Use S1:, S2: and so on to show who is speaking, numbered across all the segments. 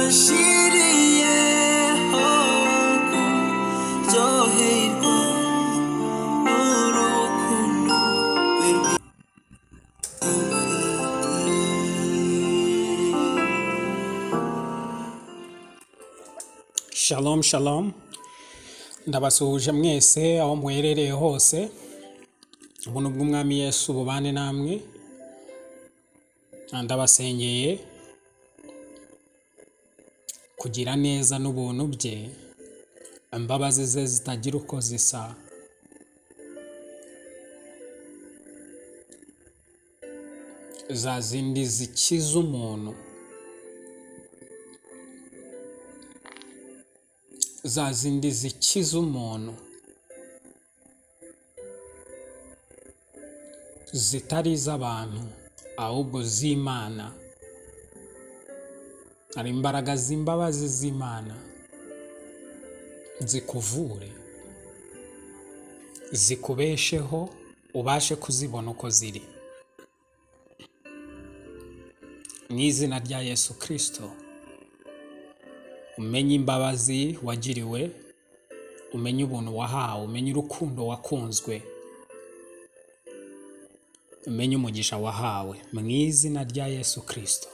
S1: نشیری آقا زاهیرا نورو کنو بر Shalom shalom ndabasuhuje mwese aho muherereye hose ubuntu bw'umwami Yesu bubane namwe ndabasengeye kugira neza n'ubuntu bye imbabazi ze zitagira uko zisa za zindi zikiza umuntu za zindi zikiza umuntu zitari iz'abantu ahubwo z'imana hari imbaraga z'imbabazi z'imana zikuvure zikubesheho ubashe kuzibona uko ziri mu izina rya yesu kirisito umenye imbabazi wagiriwe umenye ubuntu wahawe umenye urukundo wakunzwe umenye umugisha wahawe mu izina rya yesu kirisito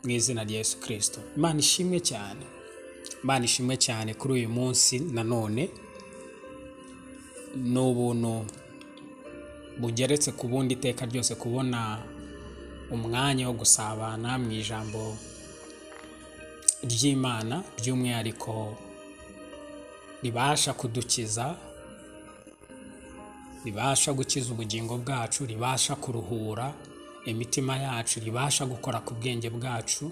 S1: mu izina rya yesu kirisito imana ishimwe cyane imana ishimwe cyane kuri uyu munsi nanone ni ubuntu bugeretse ku bundi iteka ryose kubona umwanya wo gusabana mu ijambo ry'imana by'umwihariko ribasha kudukiza ribasha gukiza ubugingo bwacu ribasha kuruhura imitima yacu ribasha gukora ku bwenge bwacu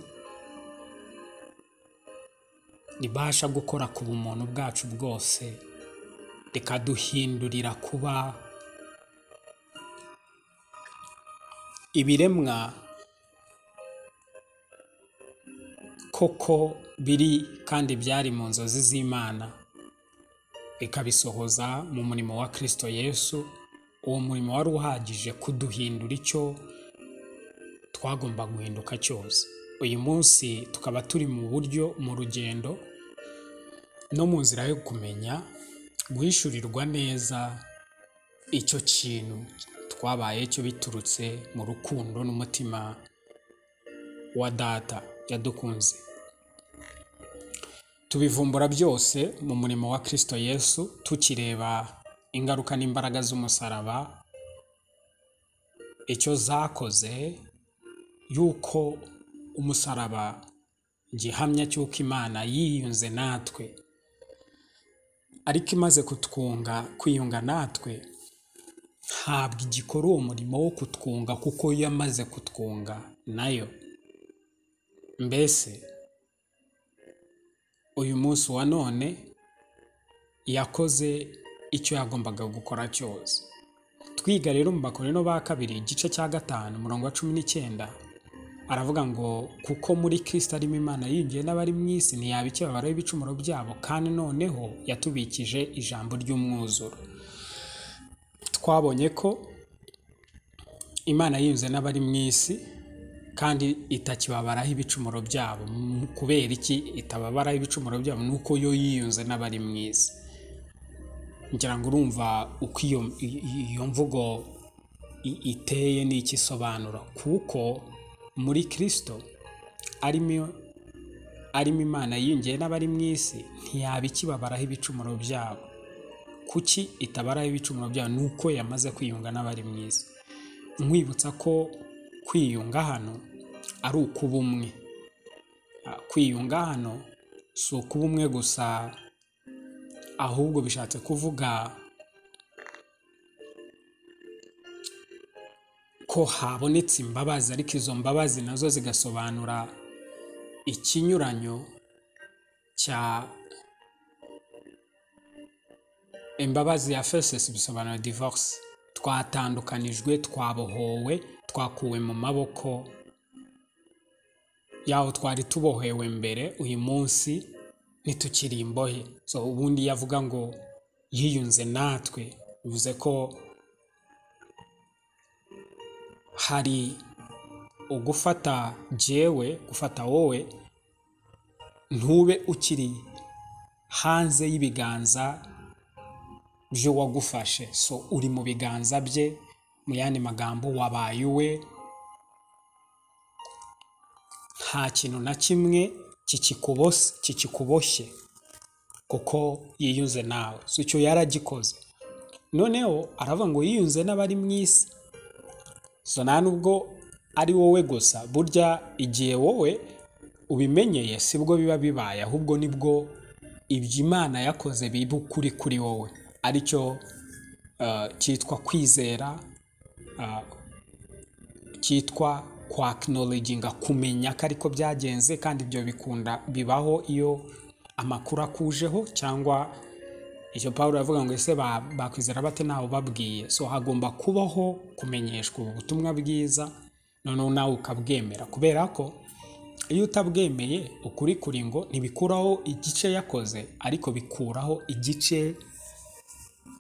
S1: ribasha gukora ku bumuntu bwacu bwose rikaduhindurira kuba ibiremwa koko biri kandi byari mu nzozi z'imana ikabisohoza mu murimo wa Kristo Yesu uwo murimo wari uhagije kuduhindura icyo twagomba guhinduka cyose uyu munsi tukaba turi mu buryo mu rugendo no mu nzira yo kumenya guhishurirwa neza icyo kintu twabaye cyo biturutse mu rukundo n'umutima wa data yadukunze tubivumbura byose mu murimo wa Kristo Yesu tukireba ingaruka n'imbaraga z'umusaraba icyo zakoze yuko umusaraba gihamya cy'uko Imana yiyunze natwe ariko imaze kutwunga kwiyunga natwe ntabwo igikora uwo murimo wo kutwunga kuko yamaze kutwunga nayo mbese uyu munsi wa none yakoze icyo yagombaga gukora cyose twiga rero mu bakorino ba kabiri igice cya gatanu umurongo wa cumi n'icyenda aravuga ngo kuko muri kirisita arimo imana yinjiye n'abari mu isi ntiyaba ikibabaro y'ibicumuro byabo kandi noneho yatubikije ijambo ry'umwuzuro twabonye ko imana yinze n'abari mu isi kandi itakibabaraho ibicumuro byabo Mu- kubera iki itababaraho ibicumuro byabo ni uko yo yiyunze n'abari mu isi ngira ngo urumva uko iyo, i- i- iyo mvugo i- iteye n'icyo isobanura kuko muri kirisito arimo arimo imana yiyungiye n'abari mu isi ntiyaba ikibabaraho ibicumuro byabo kuki itabaraho ibicumuro byayo ni uko yamaze kwiyunga n'abari mu isi nkwibutsa ko kwiyunga hano ari ukuba umwe Ah, kwiyunga hano si ukuba umwe gusa ahubwo bishatse kuvuga ko habonetse imbabazi ariko izo mbabazi nazo zigasobanura ikinyuranyo cya imbabazi ya fesesi bisobanura divorce twatandukanijwe twabohowe twakuwe mu maboko yaho twari tubohewe mbere uyu munsi ntitukiri imbohe so ubundi yavuga ngo yiyunze natwe bivuze ko hari ugufata jewe gufata wowe ntube ukiri hanze y'ibiganza by'uwagufashe so uri mu biganza bye mu yandi magambo wabaye uwe nta kintu na kimwe kikikubose kikikuboshye kuko yiyunze nawe so icyo yaragikoze noneho aravuga ngo yiyunze n'abari mu isi so nta nubwo ari wowe gusa burya igihe wowe ubimenyeye si bwo biba bibaye ahubwo nibwo ibyo imana yakoze biba ukuri kuri wowe aricyo eh, cyitwa kwizera ah, cyitwa kwa acknowledginga kumenya ko ariko byagenze kandi ibyo bikunda bibaho iyo amakuru akujeho cyangwa icyo paul aravuga ngo ese ba- bakwizera bate ntawe babwiye so hagomba kubaho kumenyeshwa ubu butumwa bwiza noneho nawe ukabwemera kubera ko iyo utabwemeye ukuri kuri ngo ntibikuraho igice yakoze ariko bikuraho igice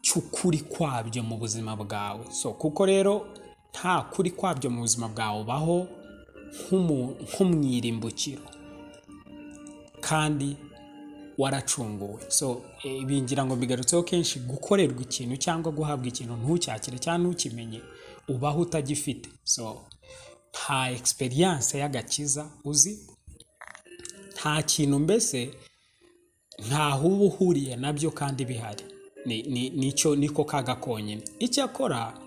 S1: cy'ukuri kwabyo mu buzima bwawe so kuko rero nta kuri kwabyo mu buzima bwawe ubaho nk'umu- nk'umwirimbukiro kandi waracunguwe so eh, ibi ngira ngo mbigarutseho kenshi gukorerwa ikintu cyangwa guhabwa ikintu ntucyakire cyangwa ntukimenye ubaho utagifite so nta experience y'agakiza uzi nta kintu mbese ntaho uba uhuriye nabyo kandi bihari ni, ni, nicyo niko kaga konyine icyakora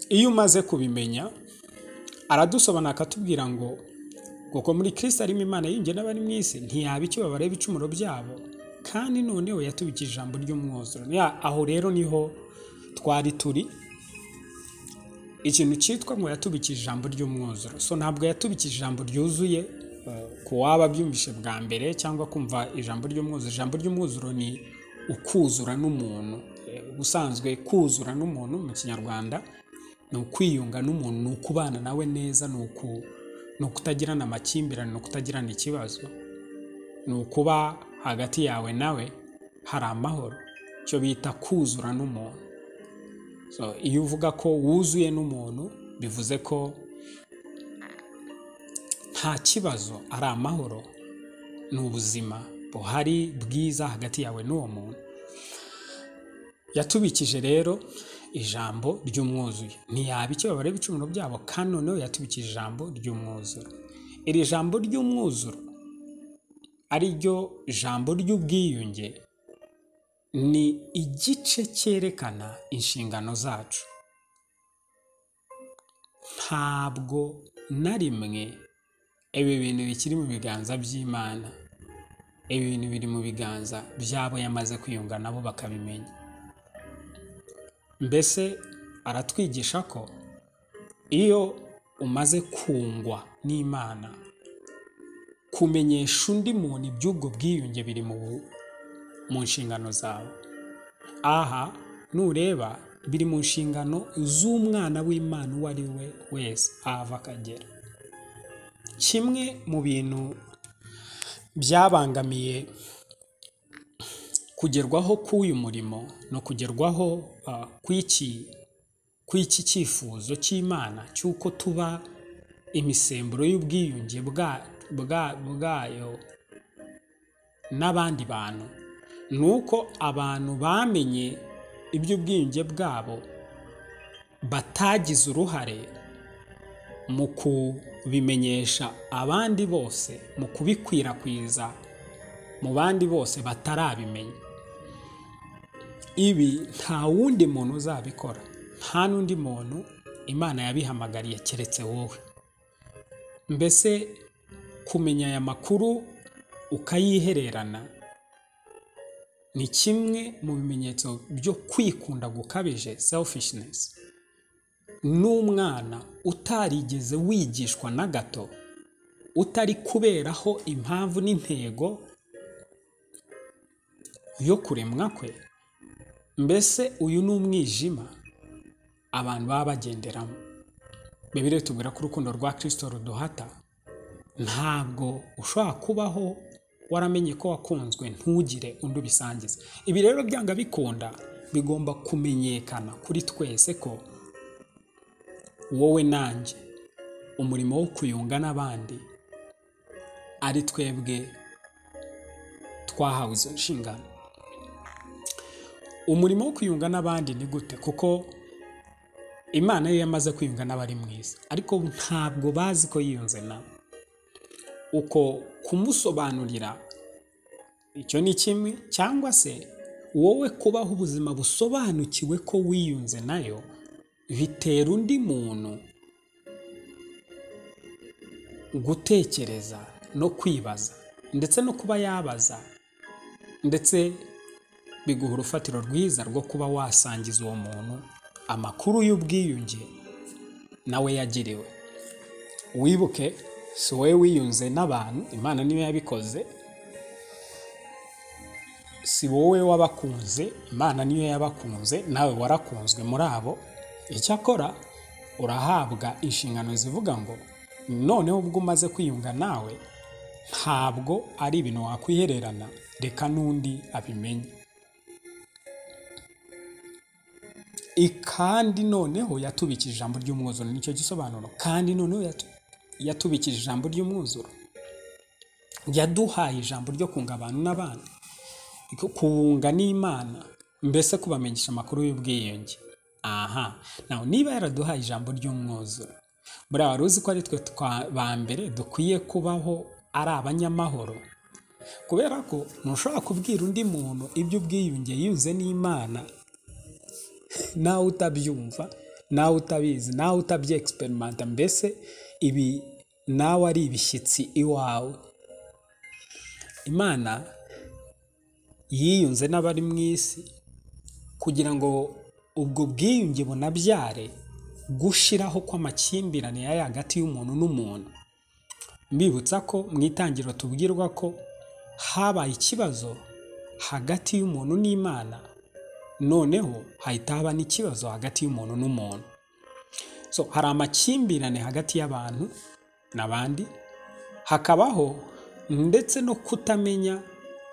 S1: iyo umaze kubimenya aradusobanura akatubwira ngo kuko muri kirisito arimo imana yinjye n'abari mu isi ntiyaba ikibabara ibicumuro byabo kandi noneho yatubikije ijambo ry'umwuzuro Ya, aho rero niho twari turi ikintu cyitwa ngo yatubikije ijambo ry'umwuzuro so ntabwo yatubikije ijambo ryuzuye eh, ku waba abyumvise bwa mbere cyangwa kumva ijambo ry'umwuzuro ijambo ry'umwuzuro ni ukuzura n'umuntu Eh, ubusanzwe kuzura n'umuntu mu kinyarwanda ni ukwiyunga n'umuntu ni ukubana nawe neza ni uku- ni ukutagirana amakimbirane ni ukutagirana ikibazo ni ukuba hagati yawe nawe hari amahoro icyo bita kuzura n'umuntu So, iyo uvuga ko wuzuye n'umuntu bivuze ko nta kibazo ari amahoro ni ubuzima buhari bwiza hagati yawe n'uwo muntu yatubikije rero ijambo ry'umwuzuye ntiyaba ikibabara ibicumuro byabo kandi noneho yatubikije ijambo ry'umwuzuro iri jambo ry'umwuzuro ari ryo jambo ry'ubwiyunge ni igice cyerekana inshingano zacu ntabwo na rimwe ibi bintu bikiri mu biganza by'imana ibi bintu biri mu biganza by'abo yamaze kwiyunga nabo bakabimenya mbese aratwigisha ko iyo umaze kungwa n'imana kumenyesha undi muntu iby'ubwo bwiyunge biri mu bu- mu nshingano zawe aha nureba biri mu nshingano z'umwana w'imana uwo ari we wese ahava akagera kimwe mu bintu byabangamiye kugerwaho k'uyu murimo no kugerwaho ah, kw'iki kw'iki cyifuzo cy'imana cy'uko tuba imisemburo y'ubwiyunge bwa- bwa- bwayo n'abandi bantu ni uko abantu bamenye iby'ubwiyunge bwabo batagize uruhare mu kubimenyesha abandi bose mu kubikwirakwiza mu bandi bose batarabimenya ibi nta wundi muntu uzabikora nta n'undi muntu imana yabihamagariye keretse wowe mbese kumenya aya makuru ukayihererana ni kimwe mu bimenyetso byo kwikunda gukabije selfishness n'umwana utarigeze wigishwa na gato utari kuberaho impamvu n'intego yo kuremwa kwe mbese uyu ni umwijima abantu baba bagenderamo bibiri tubwira ko urukundo rwa kirisito ruduhata ntabwo ushobora kubaho waramenye ko wakunzwe ntugire undi ubisangiza ibi rero byanga bikunda bigomba kumenyekana kuri twese ko wowe nanjye umurimo wo kuyunga n'abandi ari twebwe twahawe izo nshingano umurimo wo kwiyunga n'abandi ni gute kuko imana yo yamaze kwiyunga n'abari mu isi ariko ntabwo bazi ko yiyunze nabo uko kumusobanurira icyo ni kimwe cyangwa se wowe kubaho ubuzima busobanukiwe ko wiyunze nayo bitera undi muntu gutekereza no kwibaza ndetse no kuba yabaza ndetse biguha urufatiro rwiza rwo kuba wasangiza uwo muntu amakuru y'ubwiyunge nawe yagiriwe wibuke si wowe wiyunze n'abantu imana niyo yabikoze si wowe wabakunze imana niyo yabakunze nawe warakunzwe muri abo icyakora urahabwa inshingano zivuga ngo noneho ubwo umaze kwiyunga nawe ntabwo ari ibintu wakwihererana reka n'undi abimenye kandi noneho yatubikije ijambo ry'umwuzuro nicyo gisobanuro kandi noneho yatu- yatubikije ijambo ry'umwuzuro yaduhaye ijambo ryo kunga abantu n'abana kubunga n'imana mbese kubamenyesha amakuru y'ubwiyunge aha nawe niba yaraduhaye ijambo ry'umwuzuro buriya wari uzi ko ari twe twa- ba mbere dukwiye kubaho ari abanyamahoro kubera ko ntushobora kubwira undi muntu iby'ubwiyunge yunze n'imana nawe utabyumva nawe utabizi nawe utabyegisperimenta mbese ibi nawe ari ibishyitsi iwawe imana yiyunze n'abari mu isi kugira ngo ubwo bwiyunge bunabyare gushiraho kw'amakimbirane yari hagati y'umuntu n'umuntu mbibutsa ko mu itangiriro tubwirwa ko habaye ikibazo hagati y'umuntu n'imana noneho hahita haba n'ikibazo hagati y'umuntu n'umuntu so hari amakimbirane hagati y'abantu n'abandi hakabaho ndetse no kutamenya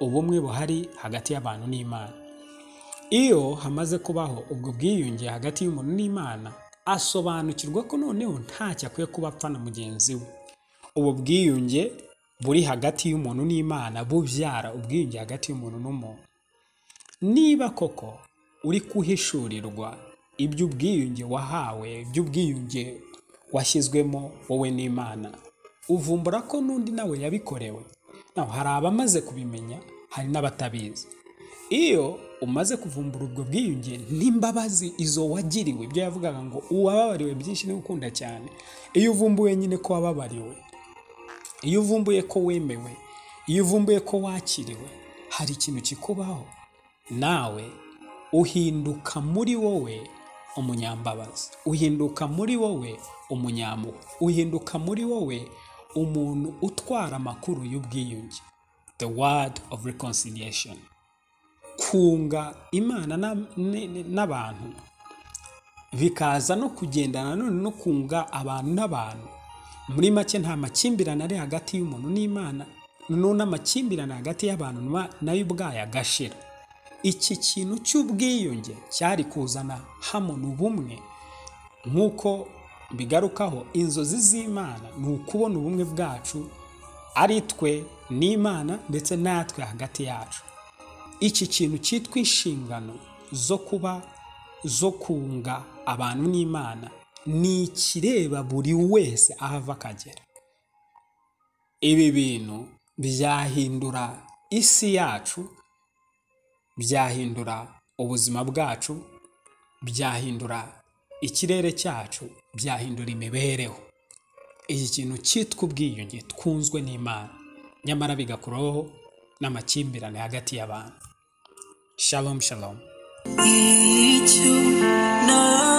S1: ubumwe buhari hagati y'abantu n'imana iyo hamaze kubaho ubwo bwiyunge hagati y'umuntu n'imana asobanukirwa ko noneho ntacyo akwiye kuba apfa na mugenzi we ubu bwiyunge buri hagati y'umuntu n'imana bubyara ubwiyunge hagati y'umuntu n'umuntu niba koko uri guhishurirwa iby'ubwiyunge wahawe iby'ubwiyunge washyizwemo wowe n'imana uvumbura ko n'undi nawe yabikorewe nawe hari abamaze kubimenya hari n'abatabizi iyo umaze kuvumbura ubwo bwiyunge n'imbabazi izo wagiriwe ibyo yavugaga ngo uwababariwe byinshi niwe ukunda cyane iyo uvumbuye nyine ko wababariwe iyo uvumbuye ko wemewe iyo uvumbuye ko wakiriwe hari ikintu kikubaho nawe uhinduka muri wowe umunyambabazi uhinduka muri wowe umunyampuhwe uhinduka muri wowe umuntu utwara amakuru y'ubwiyunge the word of reconciliation kunga imana na- ne- ne- n'abantu bikaza no kugendana none no kunga abantu n'abantu muri make nta makimbirane ari hagati y'umuntu n'imana noneho n'amakimbirane hagati y'abantu na- nayo ubwayo agashira iki kintu cy'ubwiyunge cyari kuzana hamoni ubumwe nk'uko bigarukaho inzozi z'imana ni ukubona ubumwe bwacu ari twe n'imana ndetse natwe hagati yacu iki kintu cyitwa inshingano zo kuba zo kunga abantu n'imana ni ikireba buri wese aho ava akagera ibi bintu byahindura isi yacu byahindura ubuzima bwacu byahindura ikirere cyacu byahindura imibereho iki kintu cyitwa ubwiyunge twunzwe n'imana nyamara bigakuraho n'amakimbirane hagati y'abantu shalom shalom
S2: icyo nari